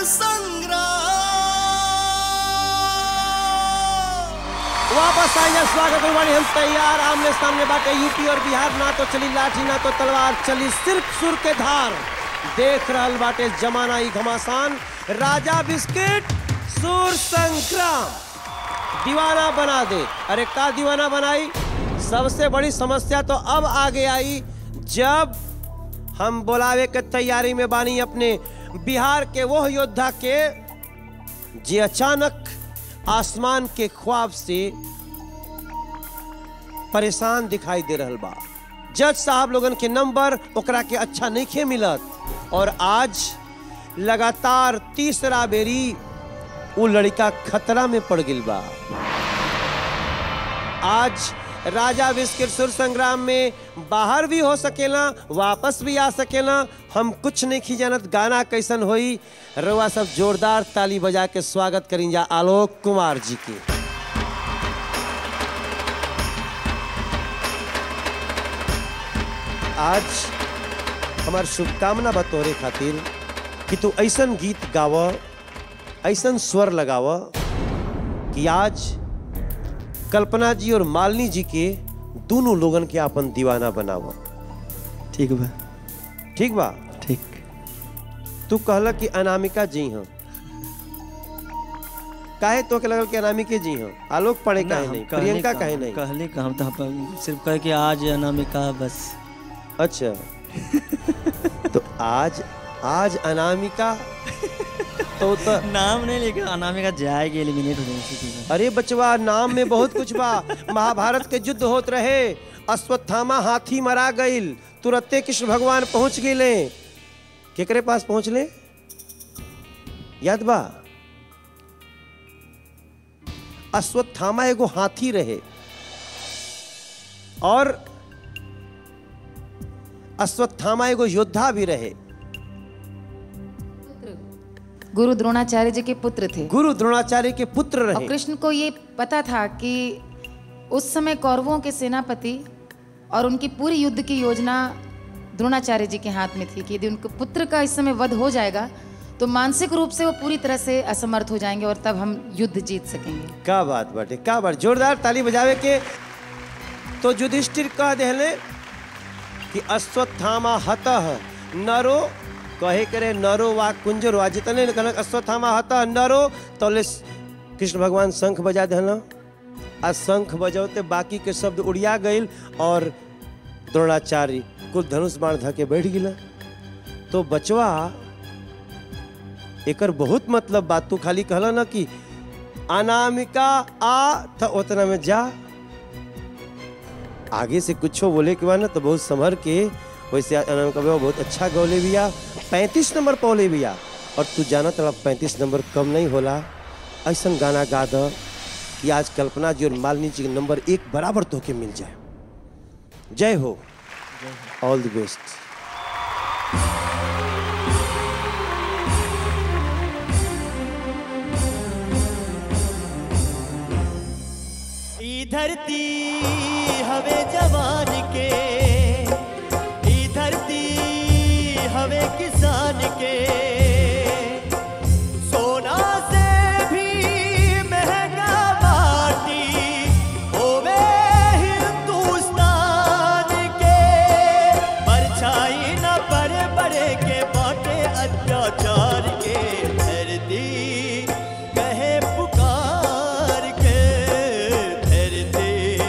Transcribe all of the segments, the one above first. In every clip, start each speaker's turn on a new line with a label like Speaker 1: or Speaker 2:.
Speaker 1: संग्राम
Speaker 2: वापस आइए स्वागत है बानी हम तैयार आमने सामने बाटे यूपी और बिहार ना तो चली लाठी ना तो तलवार चली सिर्फ सुर के धार देख रहल बाटे जमाना ई घमासान राजा बिस्किट सुर संग्राम दीवाना बना दे अरे का दीवाना बनाई सबसे बड़ी समस्या तो अब आगे आई जब हम बुलावे के तैयारी में बानी अपने बिहार के वो योद्धा के जे अचानक आसमान के ख्वाब से परेशान दिखाई दे रहल बा जज साहब लोगन के नंबर ओकरा के अच्छा नहीं खे मिलत और आज लगातार तीसरा बेरी वो लड़का खतरा में पड़ गिल बा आज राजा विस्किर सुर संग्राम में बाहर भी हो सकेला वापस भी आ सकेला हम कुछ नहीं खी जानत गाना कैसन होई रउआ सब जोरदार ताली बजा के स्वागत करी जा आलोक कुमार जी के आज हमार शुभकामना बा तोहरे खातिर कि तू ऐसन गीत गाव ऐसन स्वर लगाव कि आज कल्पना जी और मालिनी जी के दोनों लोगन के अपन दीवाना बनाव
Speaker 3: ठीक बा
Speaker 2: ठीक बा
Speaker 3: ठीक
Speaker 2: तू कहला कि अनामिका जी हैं काहे तो के लगल कि अनामिके जी हैं आलोक पढ़े काहे
Speaker 3: हम
Speaker 2: नहीं
Speaker 3: कहले
Speaker 2: प्रियंका
Speaker 3: का-
Speaker 2: काहे नहीं
Speaker 3: कहले का हम तो अपन सिर्फ कहे कि आज अनामिका बस
Speaker 2: अच्छा तो आज आज अनामिका तो, तो
Speaker 3: नाम नहीं लेके अनामिका जाएगी एलिमिनेट हो जाएगी
Speaker 2: अरे बचवा नाम में बहुत कुछ बा महाभारत के युद्ध होत रहे अश्वत्थामा हाथी मरा गईल तुरत्ते कृष्ण भगवान पहुंच गए केकरे पास पहुंचले याद बा अश्वत्थामा एगो हाथी रहे और अश्वत्थामा एगो योद्धा भी रहे
Speaker 4: गुरु द्रोणाचार्य जी के पुत्र थे
Speaker 2: गुरु द्रोणाचार्य के पुत्र
Speaker 4: और
Speaker 2: रहे
Speaker 4: कृष्ण को ये पता था कि उस समय कौरवों के सेनापति और उनकी पूरी युद्ध की योजना द्रोणाचार्य जी के हाथ में थी कि यदि उनके पुत्र का इस समय वध हो जाएगा तो मानसिक रूप से वो पूरी तरह से असमर्थ हो जाएंगे और तब हम युद्ध जीत सकेंगे
Speaker 2: का बात बाटे का बात जोरदार ताली बजावे के तो युधिष्ठिर कह देले कि अश्वत्थामा हतः नरो कहे करे नरो वा कुंजरो आ जितने ने कहलक अश्वत्थामा हतः नरो तो ले कृष्ण भगवान शंख बजा देना आ शंख बजौते बाकी के शब्द उड़िया गईल और द्रोणाचार्य कुल धनुष बाण धके बैठ गिला तो बचवा एकर बहुत मतलब बात तू खाली कहला ना कि अनामिका आ था उतना में जा आगे से कुछो बोले के बाद ना तो बहुत संभर के वैसे अनामिका बाबा बहुत अच्छा गौले बिया पैंतीस नंबर पौले बिया और तू जाना तला पैंतीस नंबर कम नहीं होला ऐसा गाना गा द कि आज कल्पना जी और मालिनी जी के नंबर एक बराबर तोके मिल जाए जय हो ऑल द बेस्ट
Speaker 5: ई धरती हवे जवान के ई धरती हवे किसान के सोना से भी महंगा माटी होवे हिंदुस्तान के परछाई न पर बड़े के बाटे अत्याचार के धरती कहे पुकार के धरती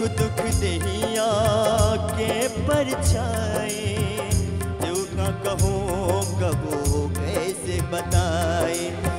Speaker 5: दुख दहिया के परछाए जो का कहो कबो कैसे बताए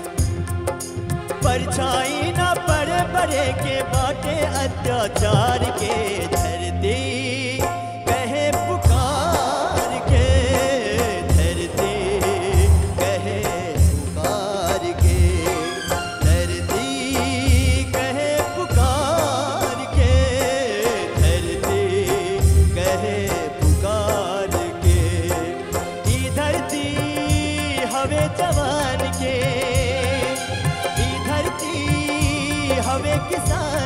Speaker 5: परछाई ना पड़े बड़े के बाटे अत्याचार के धरती कहे पुकार के धरती कहे पुकार के धरती कहे पुकार के धरती कहे पुकार के ई धरती हवे जवान के ई धरती हवे किसान